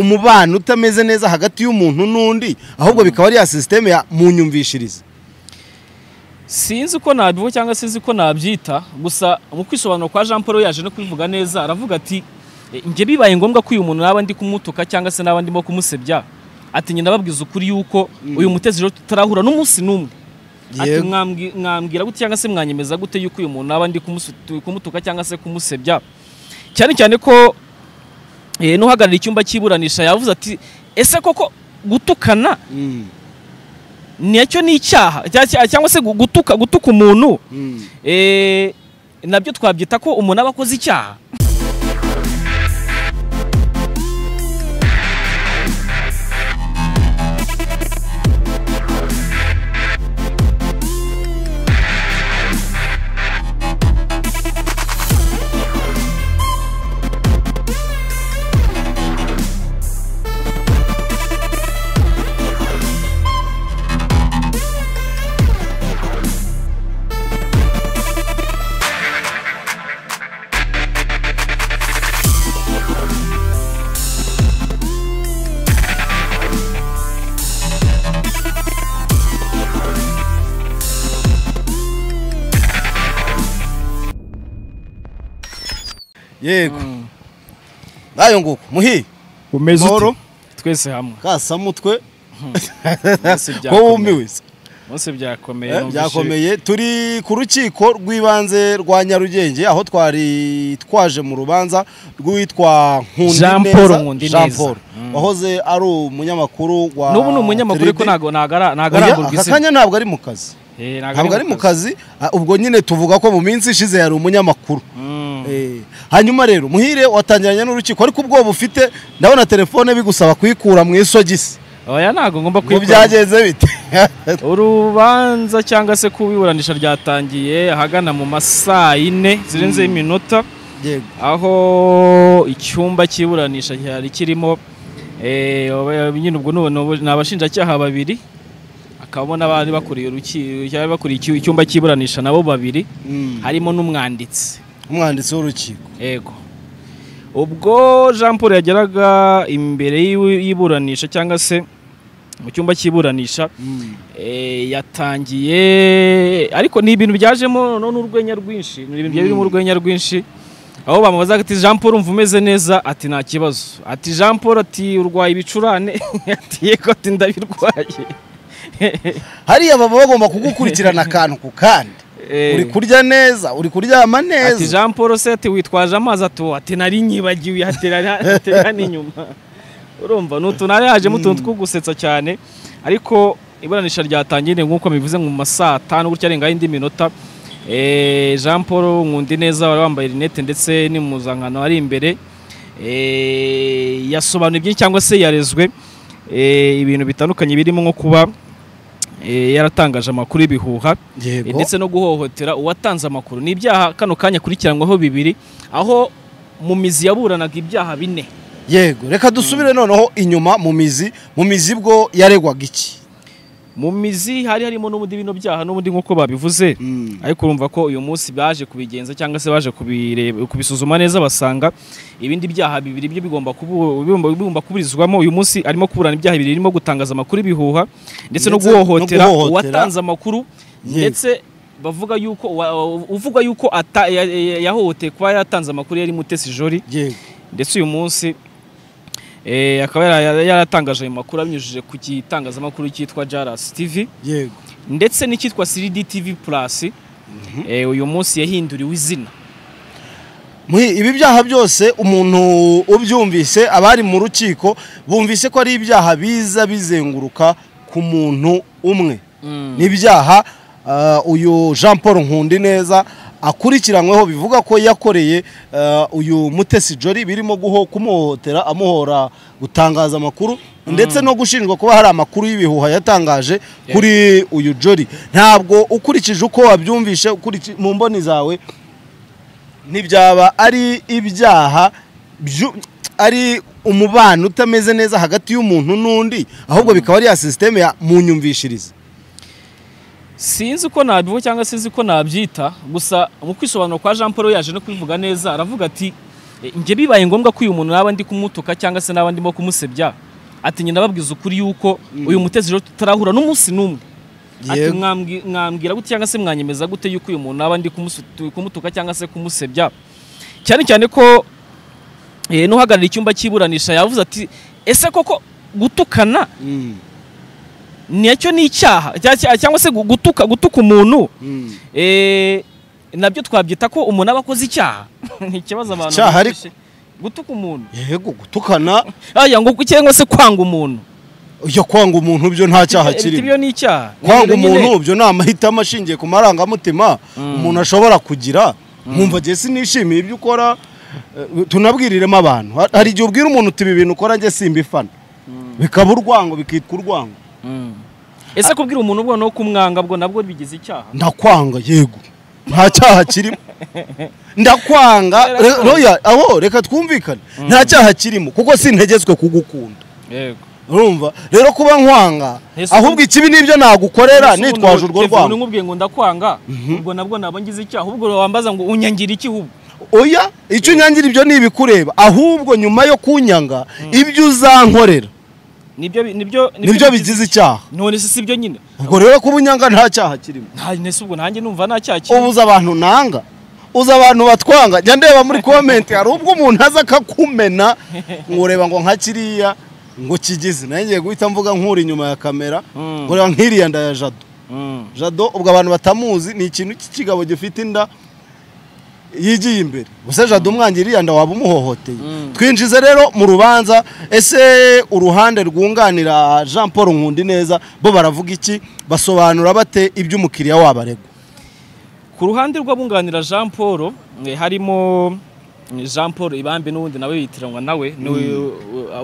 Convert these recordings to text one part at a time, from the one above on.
umubano utameze neza hagati y'umuntu n'undi ahubwo bikaba ari ya sisiteme ya munyumvishirize sinzi uko nabivuga cyangwa sinzi uko nabyita gusa mu kwisobanura kwa jean paul yaje no kubivuga neza aravuga ati "E, njye bibaye ngombwa ko uyu muntu naba ndi kumutuka cyangwa se naba ndimo kumusebya ati njye ndababwiza ukuri yuko uyu mutezi rero tutarahura n'umunsi n'umwe ati Yego. "Mwambwi- mwambwira gute cyangwa se mwanyemeza gute yuko uyu muntu naba ndi kumusu- kumutuka cyangwa se kumusebya cyane cyane ko eh, n'uhagarariye icyumba cy'iburanisha yavuze ati ese koko gutukana nacyo ni icyaha Cya- cya- cyangwa se gu- gutuka gutuka umuntu eh, nabyo twabyita ko umuntu aba akoze icyaha yego nayo nguko muhi umeze mahoro twese hamwe kasamutwe Mwese ko byakomeye. wumiwe se. bose byakomeye Eh, numvise- byakomeye turi ku rukiko rw'ibanze rwa nyarugenge aho twari twaje mu rubanza rw'uwitwa Jean nkundineza Paul Nkundineza. Jean Paul Mm. wahoze ari umunyamakuru wa n'ubu ni umunyamakuru ariko Tribune. ntago ntago- ntago Oya, arangurwa aka izina kanya ntabwo ari mu kazi Eh, ntago ntabwo ari mu kazi Ah, ubwo nyine tuvuga ko mu minsi ishize yari umunyamakuru Mm. Eh, hanyuma rero muhire watangiranye n'urukiko ariko ubwoba ufite ndabona telefone bigusaba kuyikura mu isogisi oya ntago ngomba ngo kwikora byagenze bite urubanza cyangwa se kubiburanisha ryatangiye ahagana mu masaa yine zirenzeho iminota yego aho icyumba cy'iburanisha cyari kirimo eh, aba- nyine ubwo ni- ni abo- ni abashinjacyaha babiri hakabamo n'abari bakuriye uruki- cyari bakuriye icy- icyumba cy'iburanisha nabo babiri Mm. harimo n'umwanditsi umwanditsi w'urukiko yego ubwo jean paul yageraga imbere y'iwe- y'iburanisha cyangwa se mu cyumba cy'iburanisha eh, yatangiye ariko ni ibintu byajemo no n'urwenya rwinshi ni ibintu byari birimo urwenya rwinshi aho bamubazaga ati jean paul umva umeze neza ati nta kibazo ati jean paul ati urwaye ibicurane ati yego ati ndabirwaye hariya baba bagomba kugukurikirana akantu ku kandi Eh, uri kurya neza uri kuryama ati neza jean paul se ati witwaje amazi ati "Uwo, ati nari nyibagiwe ati nari ati nari inyuma urumva ni utuntu hari hajemo utuntu two gusetsa cyane ariko iburanisha ryatangiye nk'uko bivuze mu ma saa tanu gutya arenga indi minota Eh, jean paul nkundi neza wari wambaye rinete ndetse n'impuzankano ari imbere Eh, yasobanuye byinshi cyangwa se yarezwe eh, ibintu bitandukanye birimo nko kuba eh, yaratangaje amakuru y'ibihuha yego ndetse no guhohotera uwatanze amakuru ni ibyaha kano kanya akurikiranwaho bibiri aho mu mizi yaburanaga ibyaha bine yego reka dusubire noneho inyuma mu mizi mu mizi bwo yaregwaga iki mu mizi hari harimo n'ubundi bino byaha n'ubundi nk'uko babivuze ariko urumva ko uyu munsi baje kubigenza cyangwa se baje kubireba- kubisuzuma neza basanga ibindi byaha bibiri byo bigomba kubu- bigomba bigomba kuburizwamo uyu munsi arimo kuburana ibyaha bibiri birimo gutangaza amakuru ibihuha ndetse no Ndetse no guhohotera guhohotera. uwatanze amakuru Yego. ndetse bavuga yuko wa- uvuga yuko ata- ya- ya- yahohoteye kuba yaratanze amakuru yari mutesi jori yego ndetse uyu munsi eh, akaba yara- yaratangaje ayo makuru abinyujije ku gitangazamakuru cyitwa Jaras TV yego ndetse n'icyitwa 3D TV Plus eh, uyu munsi yahinduriwe izina Muhi, ibi byaha byose umuntu ubyumvise abari mu rukiko bumvise ko ari ibyaha biza bizenguruka ku muntu umwe ni ibyaha ah, uyu jean paul nkundineza akurikiranyweho bivuga ko yakoreye ah, uyu mutesi jori birimo guho kumuhohotera amuhora gutangaza amakuru ndetse no gushinjwa kuba hari amakuru y'ibihuha yatangaje kuri uyu jori ntabwo ukurikije uko wabyumvishe ukuriki- mu mboni zawe ntibyaba ari ibyaha byu- ari umubano utameze neza hagati y'umuntu n'undi ahubwo bikaba ari ya sisiteme ya munyumvishirize sinzi uko nabivuga cyangwa sinzi uko nabyita gusa mu kwisobanura kwa jean paul yaje no kubivuga neza aravuga ati njye bibaye ngombwa ko uyu muntu naba ndi kumutuka cyangwa se naba ndimo kumusebya ati njye ndababwiza ukuri yuko uyu mutezi rero tutarahura n'umunsi n'umwe ati Yego. "Mwambwi- mwambwira gute cyangwa se mwanyemeza gute yuko uyu muntu naba ndi kumusu- kumutuka cyangwa se kumusebya cyane cyane ko eh, n'uhagarariye icyumba cy'iburanisha yavuze ati ese koko gutukana Mm, nacyo ni icyaha Cya- cyangwa se gu- gutuka gutuka umuntu mm. Eh, nabyo twabyita ko umuntu aba akoze icyaha ni ikibazo abantu Icyaha bumvishe. ariko- gutuka umuntu yego gutukana aya ngo cyangwa se kwanga umuntu ujya kwanga umuntu byo nta cyaha Eh, kirimo ibyo ni icyaha kwanga Ni ibintu nyine- umuntu byo ni amahitamo ashingiye ku marangamutima umuntu ashobora kugira nkumva njye sinishimiye ibyo ukora eh, tunabwiriremo abantu Ha- hari igihe ubwira umuntu uti ibi bintu ukora njye simbifana bikaba urwango bikitwa urwango Mm. ese kubwira umuntu ubwo no kumwanga bwo nabwo bigize icyaha ndakwanga yego nta cyaha kirimo ndakwanga Rero re- roya aho reka twumvikane nta cyaha kirimo kuko sintegetswe kugukunda yego urumva rero kuba nkwanga Ese ahubwo ikibi nibyo nagukorera nitwaje urwo rwango nkubwiye ngo ndakwanga ubwo nabwo naba ngize icyaha ubwo wambaza ngo unyangira iki ahubwo oya icyo unyangira ibyo ntibikureba ahubwo nyuma yo kunyanga ibyo uzankorera nibyo bi- nibyo nibyo bigize icyaha none se si byo nyine ubwo rero kuba unyanga nta cyaha kirimo nta nese ubwo nanjye numva nta cyaha kirimo ubuze abantu nanga uzi abantu batwanga njya ndeba muri komenti hari ubwo umuntu aza akakumena ngo ureba ngo nka kiriya ngo kigize nayo ngiye guhita mvuga nkuri inyuma ya kamera Mm. ngo reba nk'iriya nda ya jado Mm. jado ubwo abantu batamuzi ni ikintu cy'ikigabo gifite inda yigiye imbere gusa jado umwangira iriya nda waba umuhohoteye Mm. twinjize rero mu rubanza ese uruhande rwunganira jean paul nkundineza bo baravuga iki basobanura bate ibyo umukiriya wabo aregwa ku ruhande rw'abunganira jean paul eh, harimo eh, jean paul ibambe n'ubundi nawe yitiranwa nawe ni uyu-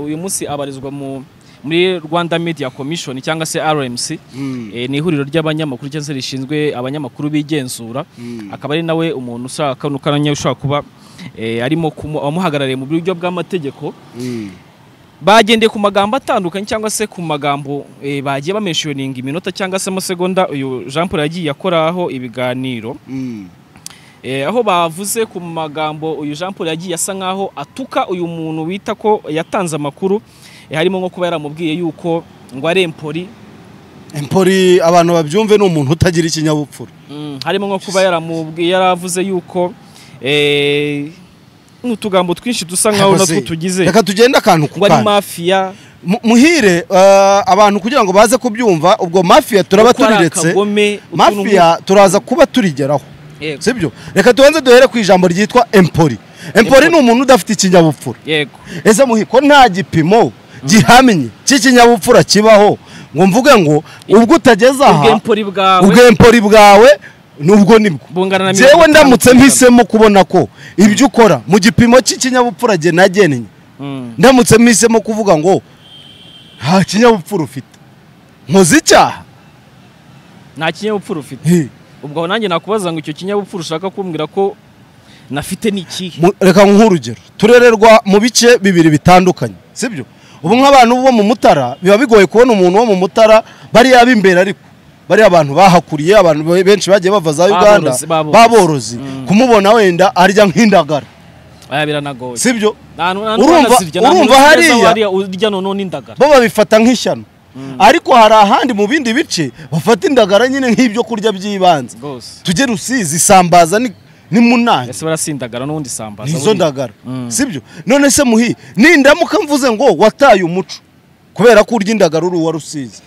uyu munsi abarizwa mu muri rwanda media commission cyangwa se rmc Mm. eh, ni ihuriro ry'abanyamakuru cyangwa se rishinzwe abanyamakuru bigenzura Mm. akaba ari nawe umuntu ushaka kano karanya ushobora kuba eh, arimo kumu- amuhagarariye mu buryo bw'amategeko Mm. bagendeye ku magambo atandukanye cyangwa se ku magambo eh, bagiye bamenshoninga iminota cyangwa se amasegonda uyu jean paul yagiye akoraho ibiganiro Mm. Eh, aho bavuze ku magambo uyu jean paul yagiye asa nkaho atuka uyu muntu wita ko yatanze amakuru eh, harimo nko kuba yaramubwiye yuko ngo ari empori empori abantu babyumve ni umuntu utagira ikinyabupfura Mm, harimo nko kuba yaramubwiye yaravuze yuko eh, n'utugambo twinshi dusa nkaho natwo Yabuze. tugize reka tugende akantu ku ngo ari kandi mafiya Mu- muhire eh, abantu kugira ngo baze kubyumva ubwo mafiya turaba ko ari turiretse akagome, utuntu mafiya turaza kuba turigeraho nku- yego sibyo reka tubanze duhere ku ijambo ryitwa empori empori ni umuntu udafite ikinyabupfura yego ese muhiko nta gipimo gihamye cy'ikinyabupfura kibaho ngo mvuge ngo ubwo utageze ubwo aha empori bwawe ubwo empori bwawe nubwo nibwo bungana na mirongo jewe itanu ndamutse ku ijana. mpisemo kubona ko ibyo ukora mu gipimo cy'ikinyabupfura jye nagennye Mm, ndamutse mpisemo kuvuga ngo nta kinyabupfura ufite nkoze icyaha nta kinyabupfura ufite He. ubwo aho nanjye nakubaza ngo icyo kinyabupfura ushaka kumbwira ko nafite ni ikihe Mu- reka nkuhe urugero turererwa mu bice bibiri bitandukanye sibyo ubu nk'abantu bo mu mutara biba bigoye kubona umuntu wo mu mutara bariya b'imbere ariko bariya abantu bahakuriye abantu be- benshi bagiye bava za uganda Baborozi, baborozi. baborozi kumubona wenda arya nk'indagara aya biranagoye sibyo Nta nu- nta Urumva- n'uranazirya, nta urumva n'uranazirya hariya- hariya urya noneho n'indagara bo babifata nk'ishyano ariko hari ahandi mu bindi bice bafata indagara nyine nk'ibyo kurya by'ibanze rwose tujye rusizi isambaza ni- ni munani ese barasindagara n'ubundi sambaza nizo ndagara Mm. sibyo none se muhi nindamuka mvuze ngo wataye umuco kubera ko urya indagara uri uwa rusizi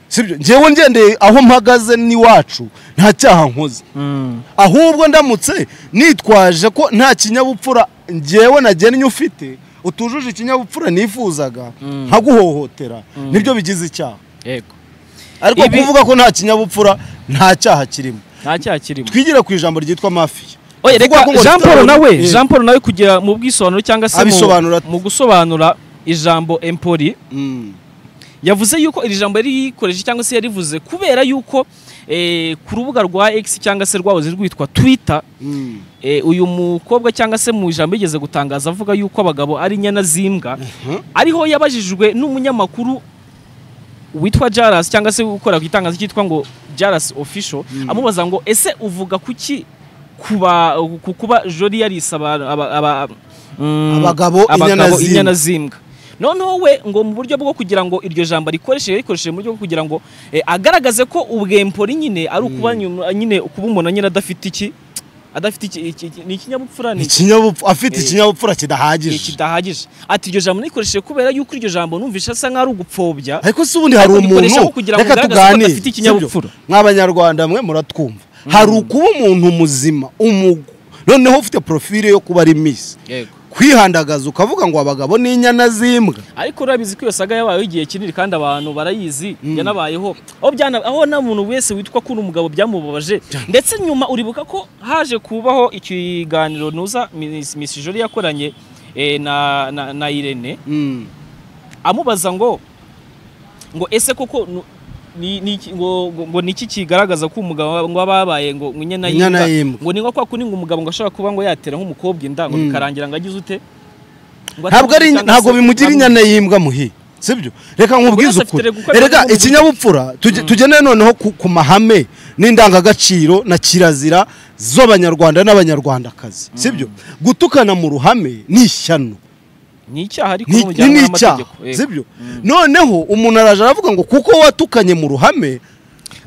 sibyo ngewe ngendeye aho mpagaze n'iwacu nta cyaha nkoze Mm. ahubwo ndamutse nitwaje ko nta kinyabupfura ngewe nagennye ufite utujuje ikinyabupfura nifuzaga Mm. nkaguhohotera nibyo bigize icyaha yego ariko Ibi- kuvuga ko nta kinyabupfura nta cyaha kirimo nta cyaha kirimo twigire ku ijambo ryitwa mafiya oya reka Kuvuga ko ngo jean paul restaurant- nawe Eh. jean paul nawe kugira mu bwisobanuro cyangwa se mu- Abisobanura ate? mu gusobanura ijambo empori Mm. yavuze yuko iri jambo yari yikoreshe cyangwa se yarivuze kubera yuko eh, ku rubuga rwa x cyangwa se rwahoze rwitwa twitter Mm. Eh, uyu mukobwa cyangwa se mu ijambo yigeze gutangaza avuga yuko abagabo ari inyana z'imbwa ariho yabajijwe n'umunyamakuru witwa Jaras cyangwa se ukora ku itangazo cyitwa ngo Jaras official amubaza ngo ese uvuga kuki kuba ku kuba jori yarise aba- aba- aba- mm, Abagabo inyana abagabo zimbwa. inyana zimbwa noneho we ngo mu buryo bwo kugira ngo iryo jambo rikoresheje rikoresheje mu buryo bwo kugira ngo eh, agaragaze ko ubwempori nyine ari ukuba nyuma- nyine kuba umuntu nyine adafite iki adafite iki- iki iki- ni ikinyabupfura ni ikinyabupfura afite Eh, ikinyabupfura Eh, kidahagije kidahagije ati iryo jambo nikoresheje kubera yuko iryo jambo numvishe asa nk'ari ugupfobya ariko si ubundi hari Ariko rikoresha umuntu nko kugira ngo reka ugaragaze ko tuganire adafite ikinyabupfura. sibyo? mw'abanyarwanda mwe muratwumva hari ukuba umuntu muzima umugu noneho ufite porofile yo kuba ari misi kwihandagaza ukavuga ngo abagabo ni inyana z'imbwa ariko urabizi ko iyo saga yabayeho igihe kinini kandi abantu barayizi yanabayeho aho byana aho nta muntu wese witwa ko uri umugabo byamubabaje ndetse nyuma uribuka ko haje kubaho ikiganiro nuza Miss Miss Jolie yakoranye eh, na, na, na Irene Mm. amubaza ngo ngo ese koko nu- ni, ni, iki- ngo, ngo, ngo niki kigaragaza ko umugabo ngo ababaye ngo ngo inyana Inyana y'imbwa? y'imbwa. ngo ni nko kwa kundi ngo umugabo ngo ashobora kuba ngo yatera nk'umukobwa inda ngo Mm. bikarangira ngo agize ute Ngo ntabwo ari atamukunda ntabwo se- bimugira ntabwo- inyana y'imbwa muhi sibyo reka nkubwize Buri wese afite ukuri gukora reka ibyo ikinyabupfura tuge- tugene noneho ku ku mahame n'indangagaciro na kirazira z'abanyarwanda n'abanyarwandakazi sibyo gutukana mu ruhame ni ishyano ni icyaha ariko ni n'umujyanama ni icyaha n'amategeko, yego. sibyo noneho umuntu araje aravuga ngo kuko watukanye mu ruhame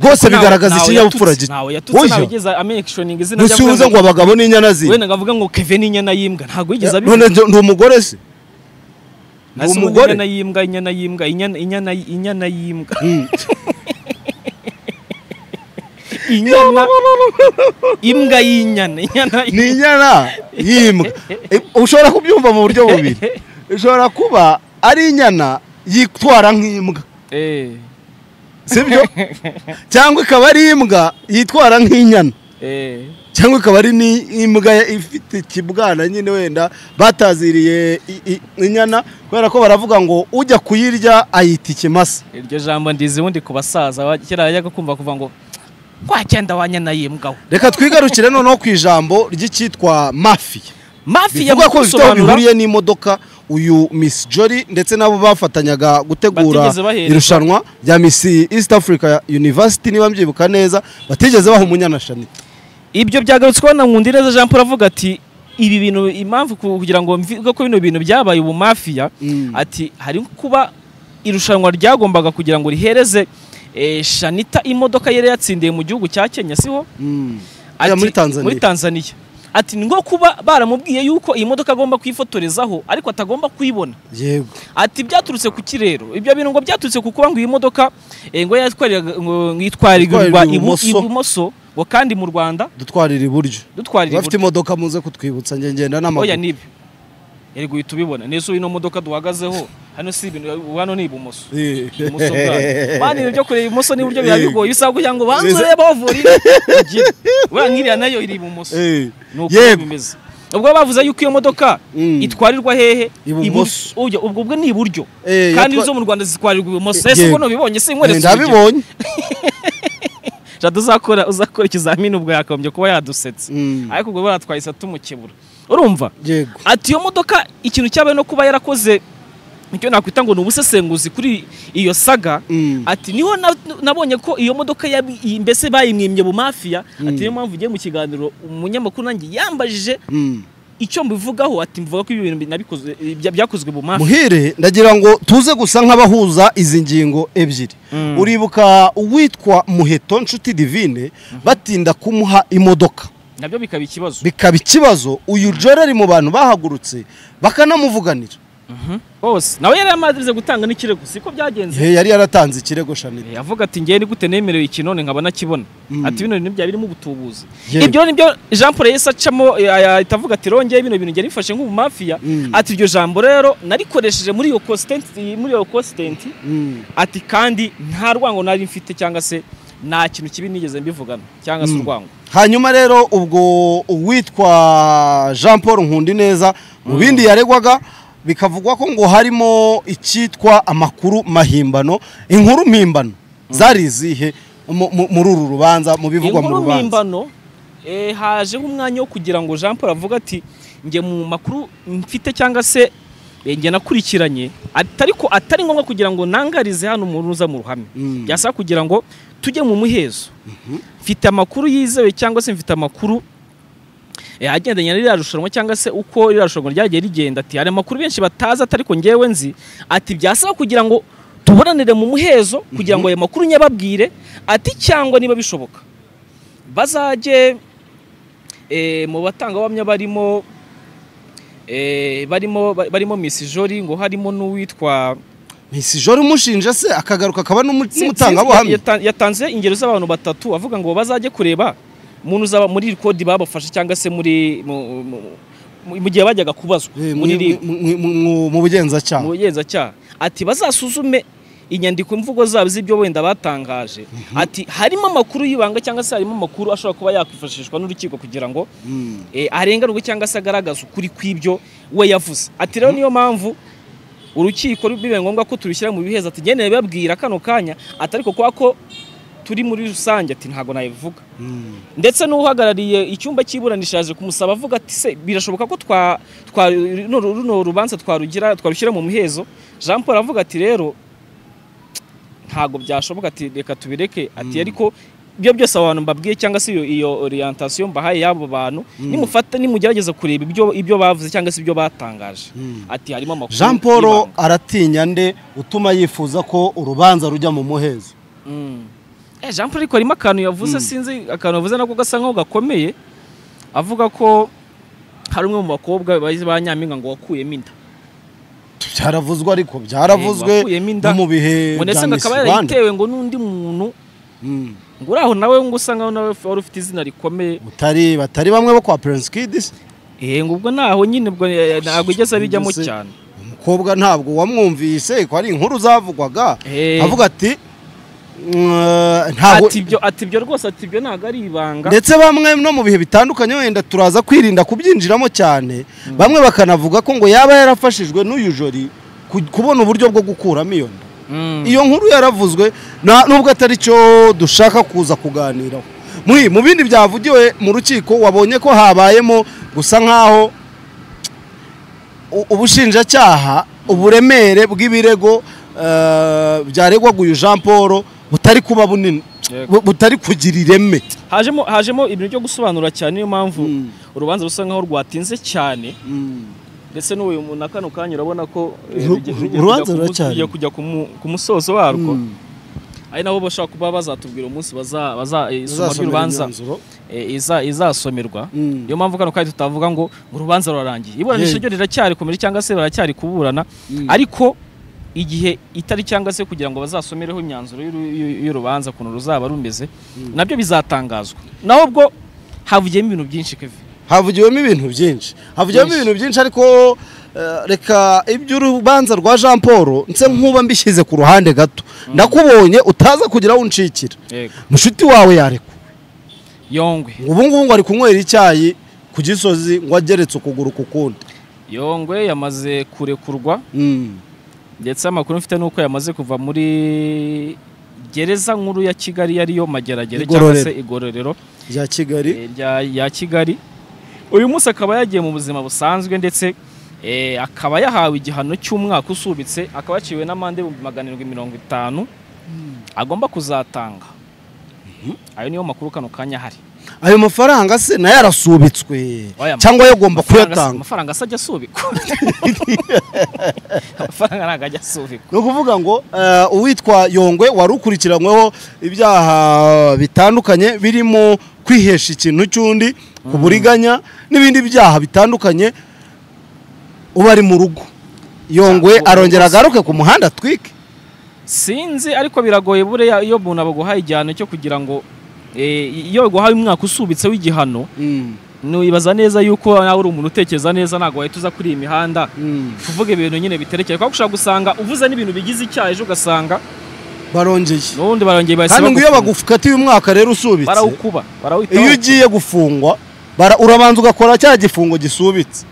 rwose Ntawe- bigaragaza ntawe ikinyabupfura yatutse, gito ntawe yatutse Oya, ntawe yigeze amenyekishoninga izina ntusubize ngo abagabo ni inyana z'imbwa wenda ngo avuga ngo keve n'inyana y'imbwa ntabwo yigeze none abivuga ndi umugore se ni Nasi ubundi umugore? inyana y'imbwa inyana y'imbwa inyana inyana inyana y'imbwa inyana imbwa y'inyana inyana ni inyana y'imbwa Eh, ushobora kubyumva mu buryo bubiri ushobora kuba ari inyana yitwara nk'imbwa eh sibyo cyangwa ikaba ari imbwa yitwara nk'inyana eh cyangwa ikaba ari n'imbwa ifite ikibwana nyine wenda bataziriye i- i- inyana kubera ko baravuga ngo ujya kuyirya ayita ikimasa iryo jambo ndizi ubundi ku basaza ba- kera yajyaga kumva kuva ngo kwa cyenda wa nyana y'imbwa we reka twigarukire noneho ku ijambo ry'icyitwa mafiya mafiya bivuga ko bifite aho mukubisobanura, bihuriye n'imodoka uyu Miss Jolly ndetse n'abo bafatanyaga gutegura Batigeze baherezwa. irushanwa rya Miss East Africa University niba mbyibuka neza batigeze baha umunyanashanita ibyo byagarutsweho na Nkundineza Jean Paul avuga ati ibi bintu impamvu ku- kugira ngo mvuge ko bino bintu byabaye ubumafiya Mm. ati hari kuba irushanwa ryagombaga kugira ngo rihereze eh, Shanita imodoka yari yatsindiye mu gihugu cya Kenya siho Mm. Ati- Ya, muri Tanzania. muri Tanzania ati ni ngo kuba baramubwiye yuko iyi modoka agomba kuyifotorezaho ariko atagomba kuyibona yego ati byaturutse ku kirero ibyo bintu ngo byaturutse ku kuba ngo iyi modoka eh, ngo yatwariraga ngo ngo yitwarirwa Yitwarirwa ibu- ibumoso. ibumoso ngo kandi mu Rwanda dutwarira iburyo dutwarira bafite imodoka muze kutwibutsa njye ngenda n'amaguru oya nibyo yari guhita ubibona nese ino modoka duhagazeho hano si ibintu hano ni ibumoso Eh. ibumoso bwayo bana ibyo kureba ibumoso n'iburyo biba bigoye bisaba kugira ngo banze Biza- urebe aho vurira uriya nkiriya nayo iri ibumoso Eh. ni uko Yego. bimeze ubwo bavuze yuko iyo modoka Mm. itwarirwa hehe Ibumoso. Iburyo. Oya, ubwo bwo ni iburyo Eh, kandi yatwa- izo mu rwanda zitwarirwa ibumoso Eh, ese ubwo yego. nubibonye se Eh, nkweretse urugero. ndabibonye jada uzakora uzakora ikizamini ubwo yakagombye kuba yadusetsa Mm. ariko ubwo baratwahise tumukebura urumva yego ati iyo modoka ikintu cyabaye no kuba yarakoze icyo nakwita ngo ni ubusesenguzi kuri iyo saga Mm. ati niho na- nabonye ko iyo modoka yabi- iyi- mbese bayimwimbye mu mafiya ati niyo mpamvu ugiye mu kiganiro umunyamakuru nanjye yambajije Mm. icyo mbivugaho ati mvuga ko ibi bintu nabikoze bya- byakozwe mu mafiya muhire ndagira ngo tuze gusa nk'abahuza izi ngingo ebyiri Mm. uribuka uwitwa muheto nshuti divine batinda kumuha imodoka nabyo bikaba ikibazo bikaba ikibazo uyu joro ari mu bantu bahagurutse bakanamuvuganira bose nawe yari yamaze gutanga n'ikirego siko byagenze He, yari yaratanze ikirego shanita Eh, avuga ati ngewe nigute nemerewe iki none nkaba nakibona Mm. ati bino bintu byari birimo ubutubuzi Yego. ibyo nibyo Jean Paul yahise acamo eh, ahita avuga ati rongeye bino bintu njye bifashe nk'ubumafiya Mm. ati iryo jambo rero narikoresheje muri iyo kositenti muri iyo kositenti Mm. ati kandi nta rwango nari mfite cyangwa se nta kintu kibi nigeze mbivugana cyangwa se Mm. urwango hanyuma rero ubwo uwitwa jean paul nkundineza mu bindi yaregwaga bikavugwa ko ngo harimo icyitwa amakuru mahimbano inkuru mpimbano zari izihe mu- mu- muri uru rubanza mu bivugwa mu inkuru rubanza mpimbano eh, hajeho umwanya wo kugira ngo Jean Paul avuga ati njye mu makuru mfite cyangwa se eh, njye nakurikiranye ati- ariko atari ngombwa kugira ngo nangarize hano umuntu uza mu ruhame Mm. byasaba kugira ngo tujye mu muhezo mfite amakuru yizewe cyangwa se mfite amakuru Eh, agendanye na ririya rushanwa cyangwa se uko ririya rushanwa ryagiye rigenda ati hari amakuru benshi batazi atari ko ngewe nzi ati byasaba kugira ngo tuboranire mu muhezo kugira ngo ayo makuru nyababwire ati cyangwa niba bishoboka bazajye eh, mu batangabuhamya barimo eh, barimo barimo Miss Jolie ngo harimo n'uwitwa ntisijoro umushinja se akagaruka akaba n'umutangabuhamya Yata- yatanze ingero z'abantu batatu avuga ngo bazajye kureba umuntu uzaba muri iri kodi babafashe cyangwa se muri mu- mu- mu- mu gihe bajyaga kubazwa Eh, mu- muri iri mu- mu- mu- mu bugenzacyaha mu bugenzacyaha ati bazasuzume inyandiko mvugo zabo z'ibyo wenda batangaje ati harimo amakuru y'ibanga cyangwa se harimo amakuru ashobora kuba yakwifashishwa n'urukiko kugira ngo Mm. eh, arenganurwe cyangwa se agaragaze ukuri kw'ibyo we yavuze ati rero niyo mpamvu urukiko bibaye ngombwa ko turushyira mu biheza ati ngenewe babwira kano kanya ati ariko kwa ko turi muri rusange ati ntabwo nabivuga Mm. ndetse n'uhagarariye icyumba cy'iburanisha yaje kumusaba avuga ati se birashoboka ko twa twa runo- runo rubanza twarugira twarushyira mu muhezo jean paul aravuga ati rero ntabwo byashoboka ati reka tubireke ati ariko ibyo byose abo bantu mbabwiye cyangwa se iyo, iyo orientation mbahaye y'abo bantu nimufata nimugerageza kureba ibyo, ibyo bavuze cyangwa se ibyo batangaje ati harimo amakuru jean paul y'ibanga. aratinya nde utuma yifuza ko urubanza rujya mu muhezo Mm. Eh, Jean Paul ariko harimo akantu yavuze sinzi akantu yavuze nako gasa nkaho gakomeye avuga ko hari umwe mu bakobwa bagize ba Nyampinga ngo wakuyemo inda byaravuzwe ariko byaravuzwe Eh, wakuyemo inda. no mu bihe ngo ndetse bya ngo Miss akaba Rwanda yarayitewe ngo n'undi muntu Mm. ngo uri aho nawe ngo usa nkaho nawe wari ufite izina rikomeye Utari- batari bamwe bo kwa Prince Kids eh ngo ubwo naho nyine ubwo eh, ntabwo igeze abijyamo Mbese- cyane umukobwa ntabwo wamwumvise ko ari inkuru zavugwaga Eh. avuga ati "Mm, ntabwo ati ibyo ati ibyo rwose ati ibyo ntabwo ari ibanga ndetse bamwe no mu bihe bitandukanye wenda turaza kwirinda kubyinjiramo cyane bamwe bakanavuga ko ngo yaba yarafashijwe n'uyu jori ku- kubona uburyo bwo gukuramo iyo nda Mm. iyo nkuru yaravuzwe na- nubwo atari cyo dushaka kuza kuganiraho muri mu bindi byavugiwe mu rukiko wabonye ko habayemo gusa nk'aho u- ubushinjacyaha uburemere bw'ibirego eh, byaregwaga uyu jean paul butari kuba bunini Yego. bu- butari kugira ireme hajemo hajemo ibintu byo gusobanura cyane niyo mpamvu Mm. urubanza rusa nkaho rwatinze cyane ndetse n'uyu mu- na kano kanya urabona ko eh, Ru- rugiye- ru- rugiye urubanza kujya ku mu- ruracyari. rugiye kujya ku mu- ku musozo warwo ari nabo bashobora kuba bazatubwira umunsi baza baza eh, isoma Uzasomera ry'urubanza imyanzuro. eh, iza- izasomerwa Mm. niyo mpamvu kano kanya tutavuga ngo ngo urubanza rurarangiye iburanisha Yeah. ryo riracyari komeje cyangwa se baracyari kuburana ariko igihe itari cyangwa se kugira ngo bazasomereho imyanzuro y'uru- y'u- y'urubanza ukuntu ruzaba rumeze nabyo bizatangazwa naho ubwo havugiyemo ibintu byinshi Kevin. havugiwemo ibintu byinshi havugiwemo Byinshi. ibintu byinshi ariko eh, reka iby'urubanza rwa jean paul nse nkuba mbishyize ku ruhande gato ndakubonye utaza kugira aho unshikira mushiti wawe yarekwa yongwe ubu ngubu ngo ari kunywera icyayi ku gisozi ngo ageretse ukuguru ku kundi yongwe yamaze kurekurwa Mm. ndetse amakuru mfite nuko yamaze kuva muri gereza nkuru ya Kigali yariyo mageragere cyangwa Igororero. se igororero rya kigali eh, rya ya Kigali uyu munsi akaba yagiye mu buzima busanzwe ndetse eh, akaba yahawe igihano cy'umwaka usubitse akaba yaciwe n'amande ibihumbi magana arindwi mirongo itanu agomba kuzatanga ayo niyo makuru kano kanya hari ayo mafaranga se nayo arasubitswe Oya, cyangwa yagomba kuyatanga amafaranga se ajya asubikwa amafaranga ntabwo ajya asubikwa ni ukuvuga ngo eh, uwitwa yongwe wari ukurikiranyweho ibyaha bitandukanye birimo kwihesha ikintu cy'undi kuburiganya n'ibindi byaha bitandukanye uba ari mu rugo yongwe Ah, arongera agaruke ku muhanda atwike sinzi ariko biragoye buriya iyo umuntu abaguhaye igihano cyo kugira ngo eh, iyo baguhaye umwaka usubitse w'igihano ntiwibaza neza yuko nawe uri umuntu utekereza neza ntabwo wahita uza kuri iyi mihanda kuvuga ibintu nyine biterekeye kuko ushobora gusanga uvuze n'ibintu bigize icyaha ejo ugasanga barongeye n'ubundi barongeye bahise kandi ngo iyo bagufunga. bagufatiye umwaka rero usubitse barawukuba barawita iyo ugiye gufungwa bara- urabanza ugakora cya gifungo gisubitse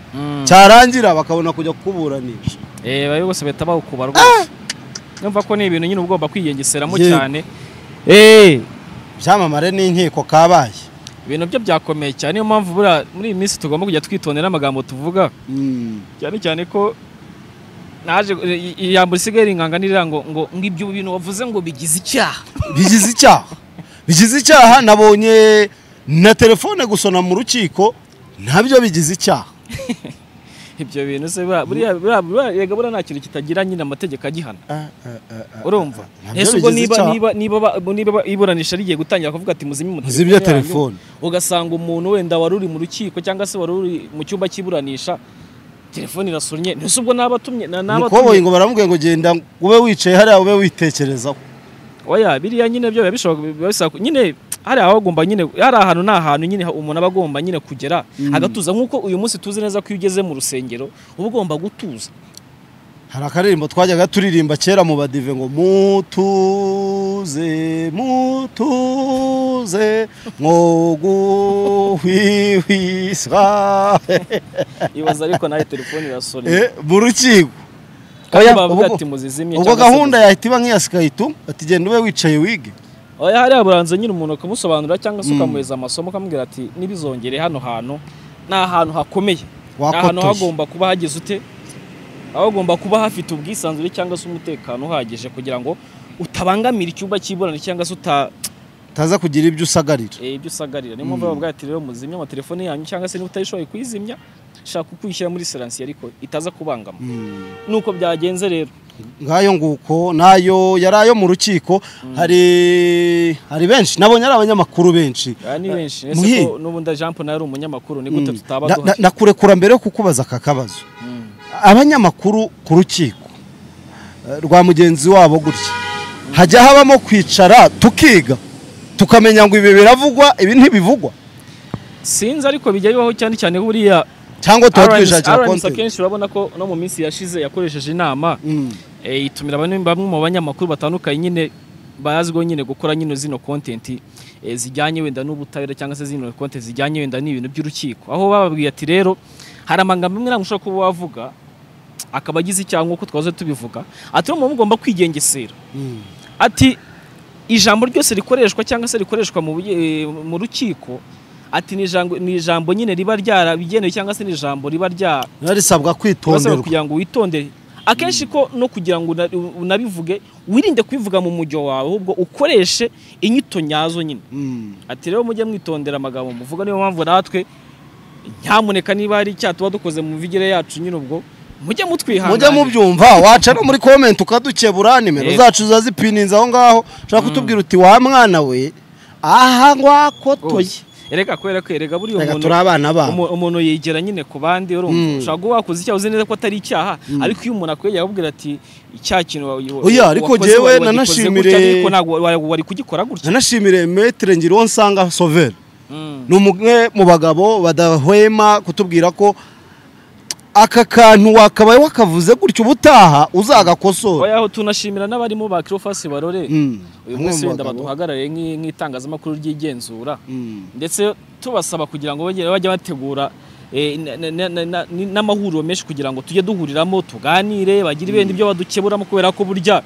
cyarangira bakabona kujya kukuburanisha bari bose bahita bawukuba rwose numva ko ni ibintu nyine uba ugomba kwiyengeseramo Yego. cyane Eh, byamamare n'inkiko kabaye ibintu byo byakomeye cyane niyo mpamvu buriya muri iyi minsi tugomba kujya twitondera amagambo tuvuga cyane cyane ko naje i- ijambo risigaye ringanga nirira ngo ngo ngo ibyo bintu wavuze ngo bigize icyaha bigize icyaha bigize icyaha nabonye na telefone gusona mu rukiko ntabyo bigize icyaha ibyo bintu se ba- buriya buriya- buriya erega buriya nta kintu kitagira nyine amategeko agihana urumva nabyo ese ubwo bigize niba icyaha. niba niba ba- niba ba- iburanisha rigiye gutangira kuvuga ati muzimye mu Muzimye yanyu," telefone. ugasanga umuntu wenda wari uri mu rukiko cyangwa se wari uri mu cyumba cy'iburanisha telefone irasunnye ntese ubwo naba atumye na- naba umukoboyi atumye ngo baramubwiye ngo genda ube wicaye hariya ube witekerezaho oya biriya nyine byo biba bishobora biba bisaba- nyine hari ahagomba nyine hari ahantu ni ahantu nyine ha- umuntu aba agomba nyine kugera agatuza nk'uko uyu munsi tuzi neza ko iyo ugeze mu rusengero uba ugomba gutuza hari akaririmbo twajyaga turirimba kera mu badive ngo mutuze mutuze mwoguhwihwisa ibaza ariko nawe telefone irasonnye Eh, mu rukiko kandi Oya, bavuga ubwo- ati muzizimye ubwo cyangwa se gahunda yahita iba nk'iya sikayituma ati genda ube wicaye wige oya hariya buranze nyine umuntu ukamusobanurira cyangwa se ukamuhereza amasomo ukamubwira ati nibizongere hano hantu ni ahantu hakomeye ni ahantu wakotoye hagomba kuba hageze ute hagomba kuba hafite ubwisanzure cyangwa se umutekano uhagije kugira ngo utabangamira icyumba cy'ibonaniro cyangwa se uta utaza kugira ibyo usagarira eh, ibyo usagarira niyo mpamvu bavuga ati rero muzimye amatelefone yanyu cyangwa se niba utayishoboye kuyizimya shaka kuyishyira muri siransiye ariko itaza kubangama nuko byagenze rero ngayo nguko nayo yari ayo mu rukiko hari hari benshi nabonye ari abanyamakuru benshi Aya ni benshi Muhi. ese ko n'ubundi Jean Paul nawe ari umunyamakuru ni gute tutaba Na- na- duhari nakurekura mbere yo kukubaza aka kabazo Mm. abanyamakuru ku rukiko eh, rwa mugenzi wabo gutya hajya habamo kwicara tukiga tukamenya ngo ibi biravugwa ibi ntibivugwa sinzi ariko bijya bibaho cyane cyane buriya cyangwa tuba RNC twishakira RNC konti akenshi urabona ko no mu minsi yashize yakoresheje inama eh, itumira bamwe bamwe mu banyamakuru batandukanye nyine bazwiho nyine gukora nyine zino content eh, zijyanye wenda n'ubutabera cyangwa se zino content zijyanye wenda n'ibintu by'urukiko aho bababwiye ati rero hari amagambo amwe ntabwo ushobora kuba wavuga akaba agize icyaha nk'uko twahoze tubivuga ati rero muba mugomba kwigengesera ati ijambo ryose rikoreshwa cyangwa se rikoreshwa mu buye- eh, mu rukiko ati ni ijambo, ni ijambo nyine riba ryarabigenewe cyangwa se ni ijambo riba rya risabwa basaba kwitonderwa kugira ngo witondere akenshi ko no kugira ngo una- unabivuge wirinde kubivuga mu mujyo wawe ahubwo ukoreshe inyito nyazo nyine Mm. ati rero mujye mwitondera amagambo muvuga niyo mpamvu natwe nyamuneka niba hari icyaha tuba dukoze mu mivugire yacu nyine ubwo mujye mujye mutwihanganira mubyumva waca no muri komenti ukadukebura nimero Yego. zacu zazipininze aho ngaho ushaka kutubwira uti wa mwana we aha ngwakotoye erega kubera ko erega buriya reka umuntu turi abana babo Umu- umuntu yegera nyine ku bandi urumva Mm. ushobora kuba wakoze icyaha uzi neza ko atari icyaha ariko iyo umuntu akwegera akubwira ati icyaha kintu wa- wa- Oya, wa- ariko wakoze jyewe wari wagikoze nanashimire- gutya, ariko ntabwo wari wari kugikora gutya nanashimire metere ngironsanga sovera Mm. ni umwe mu bagabo badahwema kutubwira ko aka kantu wakabaye wakavuze gutyo ubutaha uzagakosora oya aho tunashimira n'abarimo ba kirofasi barore Mm. uyu Bamwe munsi mu wenda bagabo. baduhagarariye nk'i- nk'itangazamakuru ry'igenzura Mm. ndetse tubasaba kugira ngo bajye bajye bategura eh, na- na- na- na- ni- n'amahuriro menshi kugira ngo tujye duhuriramo tuganire bagire ibindi byo badukeburamo kubera ko burya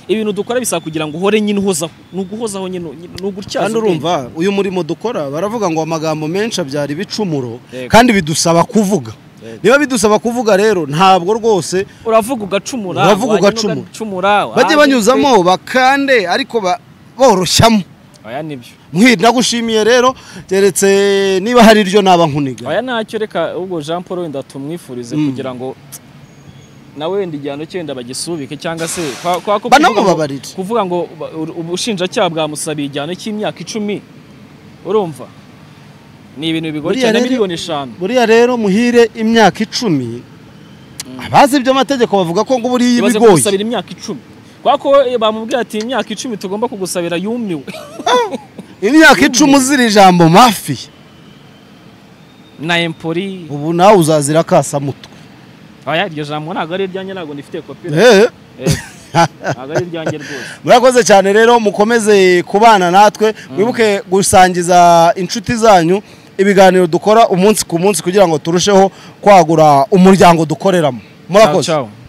ibintu dukora bisaba kugira ngo uhore nyine uhozaho ni uguhozaho nyine nyine- ni ugutyaza kandi ubwenge. urumva uyu murimo dukora baravuga ngo amagambo menshi abyara ibicumuro Yego. kandi bidusaba kuvuga Yego. niba bidusaba kuvuga rero ntabwo rwose uravuga ugacumura Uravuga wanywa ugacumura. ugacumura bajye wanywa ugacumura. banyuzamo bakande ariko ba- boroshyamo oya nibyo Muhi, ndagushimiye rero keretse niba hari iryo naba nkuniga oya ntacyo reka ubwo Jean Paul wenda tumwifurize Mm. kugira ngo nawe wenda igihano cye wenda bagisubike cyangwa se kwa- kwa- ko kuvuga ngo- banamubabarire kuvuga ngo ba- ur- ubushinjacyaha bwamusabiye igihano cy'imyaka icumi urumva ni ibintu bigoye Buriya cyane rero- miliyoni eshanu buriya rero muhire imyaka icumi abazi iby'amategeko bavuga ko ngo buriya iba ibaze igoye kugusabira imyaka icumi kubera ko eh, bamubwira ati imyaka icumi tugomba kugusabira yumiwe imyaka icumi uzira ijambo mafi na empori ubu nawe uzazira akasamutwe aya iryo jambo ntabwo ari iryanjye ntabwo nifitiye kopi Eh, Eh, ntabwo ari iryanjye rwose murakoze cyane rero mukomeze kubana natwe mwibuke gusangiza inshuti zanyu ibiganiro dukora umunsi ku munsi kugira ngo turusheho kwagura umuryango dukoreramo Ciao, murakoze ciao